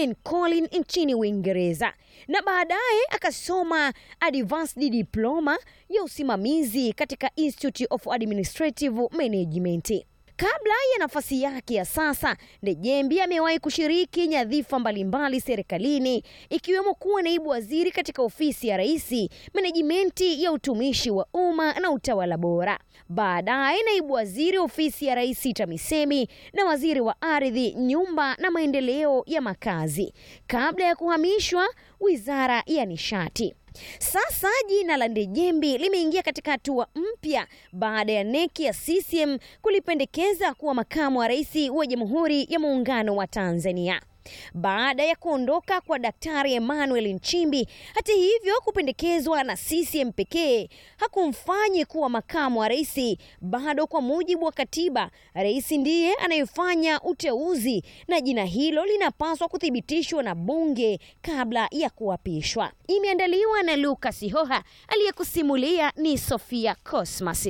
Lincoln nchini Uingereza na baadaye akasoma advanced diploma ya usimamizi katika Institute of Administrative Management. Kabla ya nafasi yake ya sasa, Ndejembi amewahi kushiriki nyadhifa mbalimbali serikalini ikiwemo kuwa naibu waziri katika ofisi ya Rais, menejimenti ya utumishi wa umma na utawala bora. Baadaye naibu waziri ofisi ya Rais TAMISEMI na waziri wa ardhi, nyumba na maendeleo ya makazi, kabla ya kuhamishwa wizara ya nishati. Sasa jina la Ndejembi limeingia katika hatua mpya baada ya neki ya CCM kulipendekeza kuwa makamu wa rais wa Jamhuri ya Muungano wa Tanzania baada ya kuondoka kwa Daktari Emmanuel Nchimbi. Hata hivyo, kupendekezwa na CCM pekee hakumfanyi kuwa makamu wa rais. Bado kwa mujibu wa katiba, rais ndiye anayefanya uteuzi na jina hilo linapaswa kuthibitishwa na bunge kabla ya kuapishwa. Imeandaliwa na Lucas Hoha, aliyekusimulia ni Sofia Cosmas.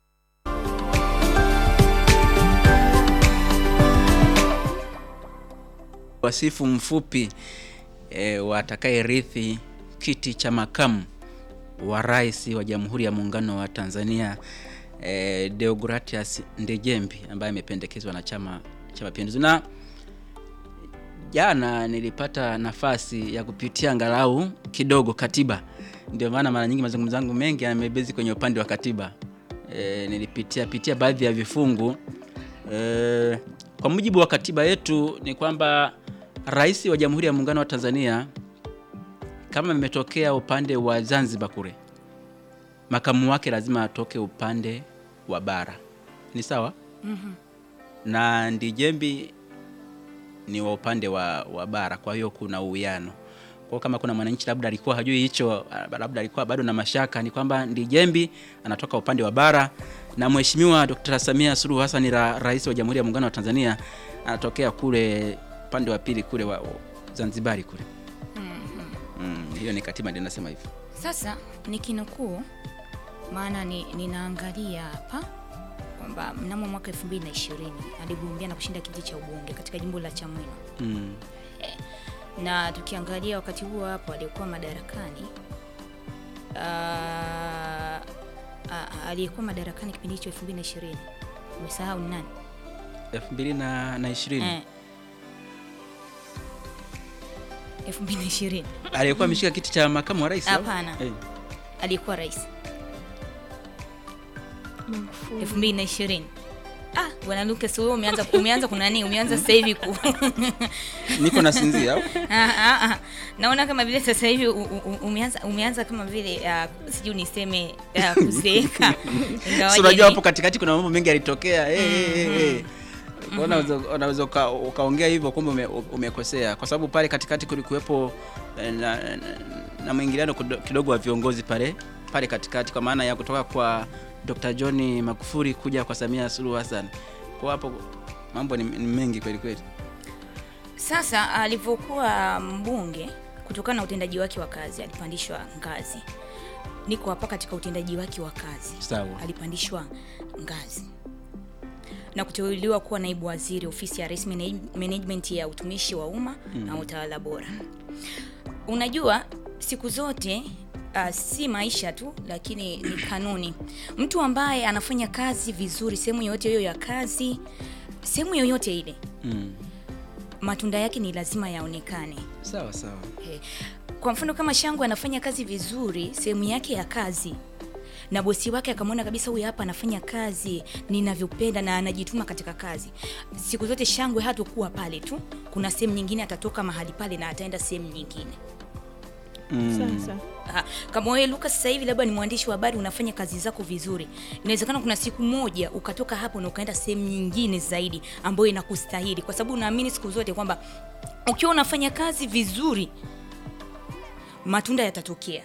Wasifu mfupi e, watakayerithi kiti cha makamu wa rais wa Jamhuri ya Muungano wa Tanzania e, Deogratias Ndejembi ambaye amependekezwa na Chama cha Mapinduzi. Na jana nilipata nafasi ya kupitia angalau kidogo katiba, ndio maana mara nyingi mazungumzo yangu mengi yamebezi kwenye upande wa katiba. E, nilipitia pitia baadhi ya vifungu e, kwa mujibu wa katiba yetu ni kwamba rais wa Jamhuri ya Muungano wa Tanzania kama imetokea upande wa Zanzibar kule, makamu wake lazima atoke upande wa bara, ni sawa? Mhm. na Ndijembi ni wa upande wa, wa bara, kwa hiyo kuna uwiano. Kwa kama kuna mwananchi labda alikuwa hajui hicho, labda alikuwa bado na mashaka, ni kwamba Ndijembi anatoka upande wa bara na Mheshimiwa Dr. Samia Suluhu Hassan ra, rais wa Jamhuri ya Muungano wa Tanzania anatokea kule upande wa pili kule wa, wa Zanzibari kule. Mm, hiyo ni katiba ndio inasema hivyo. Sasa nikinukuu, maana ni, ninaangalia hapa kwamba mnamo mwaka 2020 aligombea na kushinda kiti cha ubunge katika jimbo la Chamwino, Mm. na tukiangalia wakati huo hapo aliyekuwa madarakani ah, ah, aliyekuwa madarakani kipindi hicho 2020 umesahau ni nani? 2020 Eh. 2020 aliyekuwa ameshika kiti cha makamu wa rais au? Hapana. Eh. aliyekuwa rais 2020. Ah, bwana Lucas wewe umeanza umeanza kuna nini? Umeanza sasa hivi ku Niko nasinzia au? Ah, ah, ah. Naona kama vile sasa hivi u- u- umeanza umeanza kama vile uh, sijui niseme uh, kuzeeka. Ingawaje Si unajua ni- hapo katikati kuna mambo mengi yalitokea. Eh, eh, eh, eh. Kwa hiyo unaweza unaweza uka- ukaongea hivyo kumbe ume, umekosea kwa sababu pale katikati kulikuwepo eh, na, na, na mwingiliano kudo- kidogo wa viongozi pale pale katikati kwa maana ya kutoka kwa Dr. John Magufuli kuja kwa Samia Suluhu Hassan. Kwa hapo mambo ni, ni mengi kweli kweli. Sasa alivyokuwa mbunge, kutokana na utendaji wake wa kazi alipandishwa ngazi. Niko hapa katika utendaji wake wa kazi. Sawa. alipandishwa ngazi na kuteuliwa kuwa naibu waziri ofisi ya rais Manage- management ya utumishi wa umma na utawala bora. Unajua siku zote uh, si maisha tu, lakini ni kanuni. Mtu ambaye anafanya kazi vizuri sehemu yoyote hiyo ya kazi, sehemu yoyote ile, Mm. matunda yake ni lazima yaonekane. Sawa sawa. Eh, Kwa mfano kama Shangwe anafanya kazi vizuri sehemu yake ya kazi na bosi wake akamwona kabisa huyu hapa anafanya kazi ninavyopenda na anajituma katika kazi, siku zote Shangwe hatakuwa pale tu, kuna sehemu nyingine atatoka mahali pale na ataenda sehemu nyingine. Mm. Sasa Aha, kama wewe Lucas sasa hivi labda ni mwandishi wa habari unafanya kazi zako vizuri, inawezekana kuna siku moja ukatoka hapo na ukaenda sehemu nyingine zaidi ambayo inakustahili, kwa sababu unaamini siku zote kwamba ukiwa unafanya kazi vizuri matunda yatatokea.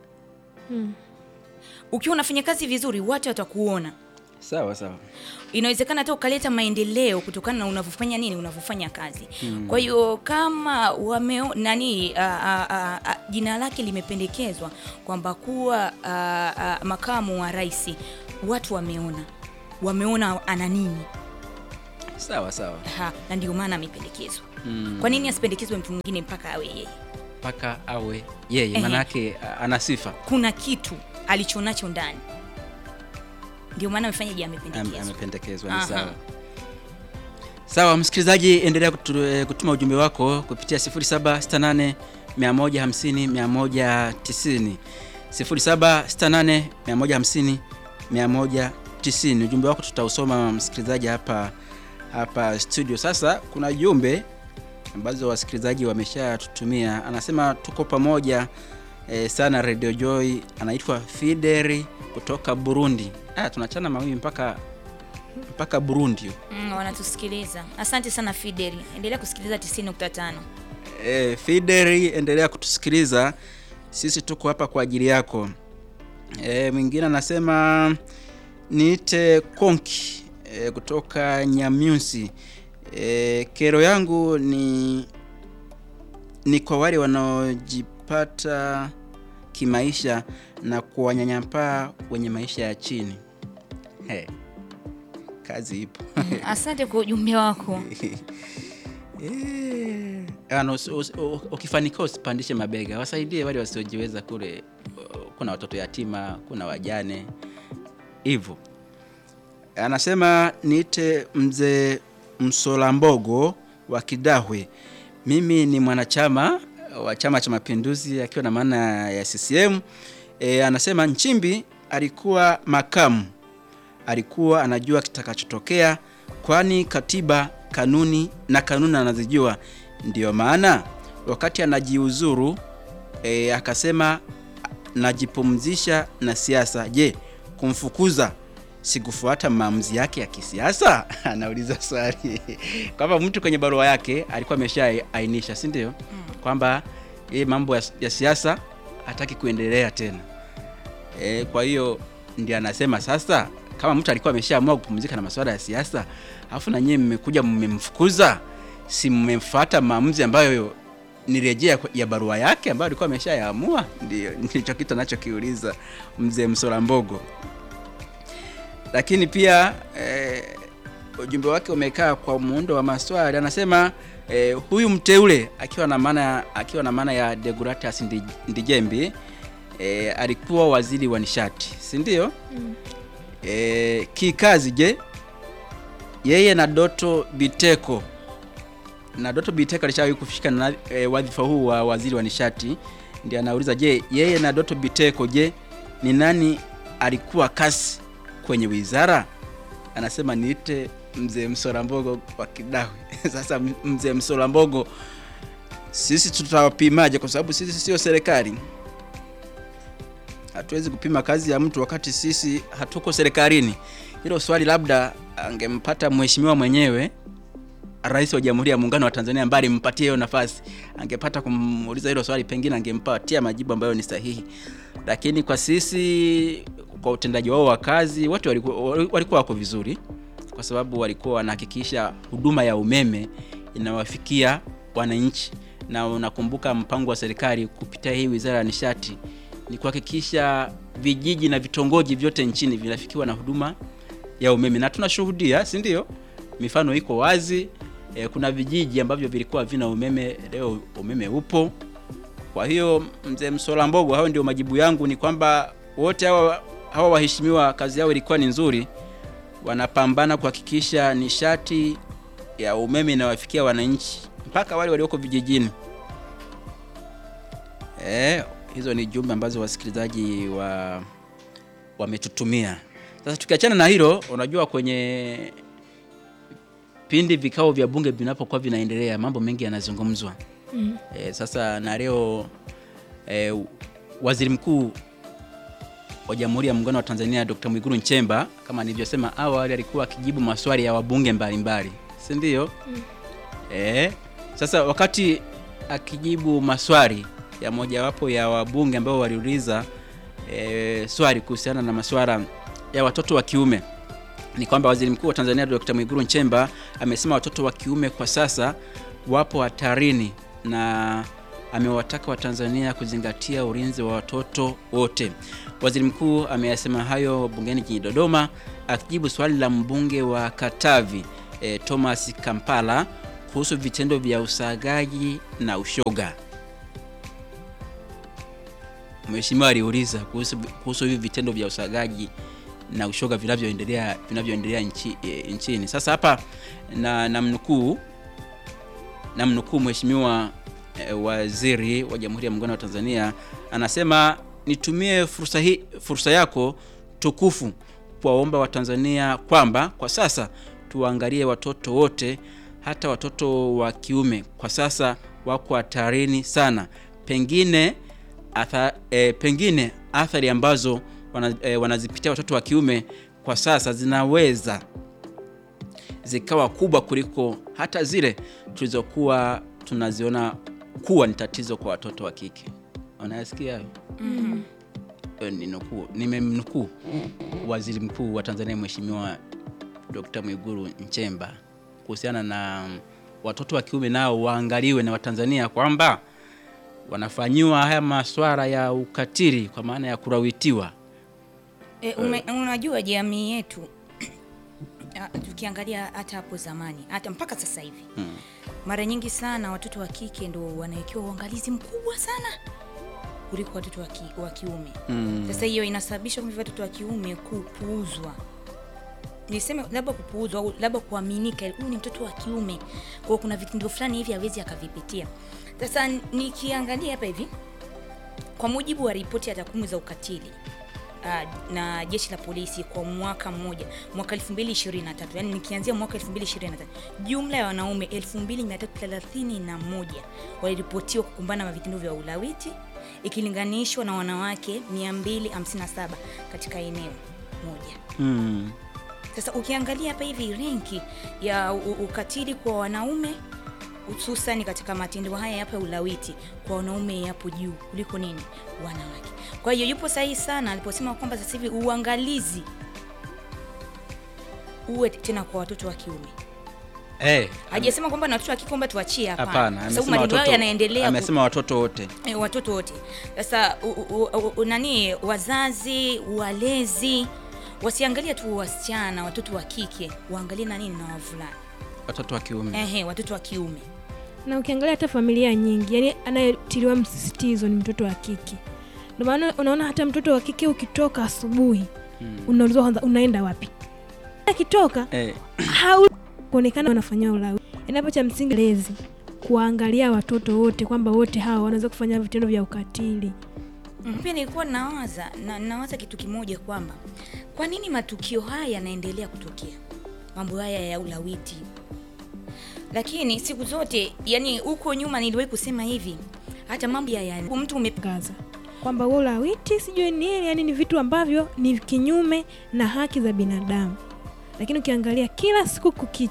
Ukiwa unafanya kazi vizuri watu watakuona. Sawa sawa. Inawezekana hata ukaleta maendeleo kutokana na unavyofanya nini, unavyofanya kazi. Kwa hiyo kama wame nani a, a, a, a, jina lake limependekezwa kwamba kuwa a, a, makamu wa rais, watu wameona wameona ana nini Sawa sawa. ha, na ndio maana amependekezwa. Mm. kwa nini asipendekezwe mtu mwingine mpaka awe yeye mpaka awe yeye Ehe. manake a- ana sifa kuna kitu alichonacho ndani ndio maana amefanya je Am- amependekezwa amependekezwa ni Aha. sawa sawa msikilizaji endelea kutu, eh, kutuma ujumbe wako kupitia 0768 150 190 0768 150 190 ujumbe wako tutausoma msikilizaji hapa hapa studio sasa kuna jumbe ambazo wasikilizaji wameshatutumia anasema tuko pamoja eh, sana radio joy anaitwa fideri kutoka burundi ah, tunachana mawimbi mpaka mpaka burundi mm, wanatusikiliza asante sana fideli endelea kusikiliza 90.5 e, fideri endelea kutusikiliza sisi tuko hapa kwa ajili yako e, mwingine anasema niite konki e, kutoka nyamyusi e, kero yangu ni ni kwa wale wanaojipata kimaisha na kuwanyanyapaa wenye maisha ya chini He, kazi ipo Mm, asante kwa ujumbe wako Eh, ano, usi- usi- u- ukifanikiwa usipandishe mabega wasaidie wale wasiojiweza kule uh, kuna watoto yatima kuna wajane hivyo anasema niite mzee msolambogo wa kidahwe mimi ni mwanachama wa chama cha mapinduzi akiwa na maana ya ccm e, anasema nchimbi alikuwa makamu alikuwa anajua kitakachotokea kwani katiba kanuni na kanuni anazijua ndiyo maana wakati anajiuzuru e, akasema najipumzisha na siasa je kumfukuza sikufuata maamuzi yake ya kisiasa anauliza swali kwamba mtu kwenye barua yake alikuwa ameshaainisha si ndio kwamba yeye mambo ya, ya siasa hataki kuendelea tena e, kwa hiyo ndio anasema sasa kama mtu alikuwa ameshaamua kupumzika na masuala ya siasa alafu na nyie mmekuja mmemfukuza si mmemfuata maamuzi ambayo ni rejea kwa- ya barua yake ambayo alikuwa ameshayaamua ndio ndicho kitu anachokiuliza mzee msola mbogo lakini pia eh, ujumbe wake umekaa kwa muundo wa maswali anasema eh, huyu mteule akiwa na maana akiwa na maana ya Deogratias Ndi- Ndijembi eh, alikuwa waziri wa nishati si ndio mm. eh, kikazi je yeye na Doto Biteko na Doto Biteko alishawahi kufika na e, wadhifa huu wa waziri wa nishati, ndio anauliza je, yeye na Doto Biteko, je, ni nani alikuwa kasi kwenye wizara? Anasema niite mzee Msolambogo wa Kidawe. Sasa m- mzee Msolambogo, sisi tutawapimaje? Kwa sababu sisi sio serikali, hatuwezi kupima kazi ya mtu wakati sisi hatuko serikalini. Hilo swali labda angempata mheshimiwa mwenyewe rais wa Jamhuri ya Muungano wa Tanzania ambaye alimpatia hiyo nafasi, angepata kumuuliza hilo swali, pengine angempatia majibu ambayo ni sahihi. Lakini kwa sisi, kwa utendaji wao wa kazi, wote walikuwa, walikuwa wako vizuri, kwa sababu walikuwa wanahakikisha huduma ya umeme inawafikia wananchi, na unakumbuka mpango wa serikali kupitia hii wizara ya nishati ni kuhakikisha vijiji na vitongoji vyote nchini vinafikiwa na huduma ya umeme, na tunashuhudia, si ndio? Mifano iko wazi. E, kuna vijiji ambavyo vilikuwa havina umeme, leo umeme upo. Kwa hiyo mzee Msola Mbogo, hao ndio majibu yangu, ni kwamba wote hawa, hawa waheshimiwa kazi yao ilikuwa ni nzuri, wanapambana kuhakikisha nishati ya umeme inawafikia wananchi mpaka wale walioko vijijini. E, hizo ni jumbe ambazo wasikilizaji wa wametutumia. Sasa tukiachana na hilo, unajua kwenye pindi vikao vya bunge vinapokuwa vinaendelea, mambo mengi yanazungumzwa. Mm. E, sasa na leo e, waziri mkuu wa Jamhuri ya Muungano wa Tanzania Dr. Mwigulu Nchemba kama nilivyosema awali, alikuwa akijibu maswali ya wabunge mbalimbali, si ndio? Mm. E, sasa wakati akijibu maswali ya mojawapo ya wabunge ambao waliuliza e, swali kuhusiana na masuala ya watoto wa kiume ni kwamba waziri mkuu wa Tanzania Dr. Mwigulu Nchemba amesema watoto wa kiume kwa sasa wapo hatarini na amewataka Watanzania kuzingatia ulinzi wa watoto wote. Waziri mkuu ameyasema hayo bungeni jijini Dodoma akijibu swali la mbunge wa Katavi e, Thomas Kampala kuhusu vitendo vya usagaji na ushoga. Mheshimiwa aliuliza kuhusu kuhusu hivi vitendo vya usagaji na ushoga vinavyoendelea vinavyoendelea nchi, e, nchini. Sasa hapa na namnukuu namnukuu Mheshimiwa e, Waziri wa Jamhuri ya Muungano wa Tanzania anasema, nitumie fursa hii fursa yako tukufu kuwaomba Watanzania kwamba kwa sasa tuwaangalie watoto wote, hata watoto wa kiume kwa sasa wako hatarini sana, pengine atha, e, pengine athari ambazo wana, e, wanazipitia watoto wa kiume kwa sasa zinaweza zikawa kubwa kuliko hata zile tulizokuwa tunaziona kuwa ni tatizo kwa watoto wa kike. Unayasikia hayo? Eh, ni nukuu, nimemnukuu Waziri Mkuu wa Tanzania Mheshimiwa Dr. Mwigulu Nchemba kuhusiana na mm, watoto wa kiume nao waangaliwe na Watanzania kwamba wanafanyiwa haya maswara ya ukatili kwa maana ya kurawitiwa. E, ume, unajua jamii yetu ah, tukiangalia hata hapo zamani hata mpaka sasa hivi Hmm. mara nyingi sana watoto wa kike ndo wanawekewa uangalizi mkubwa sana kuliko watoto wa, ki, wa kiume Mm. sasa hiyo inasababisha kwamba watoto wa kiume kupuuzwa niseme labda kupuuzwa au labda kuaminika huyu ni mtoto wa kiume kwao kuna vitendo fulani hivi hawezi akavipitia sasa nikiangalia hapa hivi kwa mujibu wa ripoti ya takwimu za ukatili uh, na jeshi la polisi kwa mwaka mmoja mwaka 2023 yani nikianzia mwaka 2023 jumla ya wanaume 2331 waliripotiwa kukumbana na vitendo vya ulawiti ikilinganishwa na wanawake 257 katika eneo moja Mm. sasa ukiangalia hapa hivi renki ya u- u- ukatili kwa wanaume hususani katika matendo haya hapa ya ulawiti kwa wanaume yapo juu kuliko nini wanawake kwa hiyo yupo sahihi sana aliposema kwamba sasa hivi uangalizi uwe tena kwa watoto wa kiume Eh, hajasema kwamba na watoto wa kike kwamba tuachie hapana, hapana kwa sababu amesema maneno yao watoto, yanaendelea ku- amesema watoto wote. Eh, watoto wote sasa u- u- u- u- nani wazazi walezi wasiangalie tu wasichana watoto wa kike waangalie na nini na wavulana Watoto wa kiume. ehe watoto wa kiume na ukiangalia hata familia nyingi yani anayetiliwa msisitizo ni mtoto wa kike ndio maana unaona hata mtoto wa kike ukitoka asubuhi Mm. unaulizwa kwanza unaenda wapi akitoka Eh, hau kuonekana wanafanyia ulawi inapo cha msingi lezi kuwaangalia watoto wote kwamba wote hawa wanaweza kufanya vitendo vya ukatili Mm, pia nilikuwa nawaza na, nawaza kitu kimoja kwamba kwa nini matukio haya yanaendelea kutokea mambo haya ya ulawiti lakini siku zote yani huko nyuma niliwahi kusema hivi hata mambo ya, ya mtu ume gaza kwamba huo ulawiti sijui nini yani ni vitu ambavyo ni kinyume na haki za binadamu lakini ukiangalia kila siku kukicha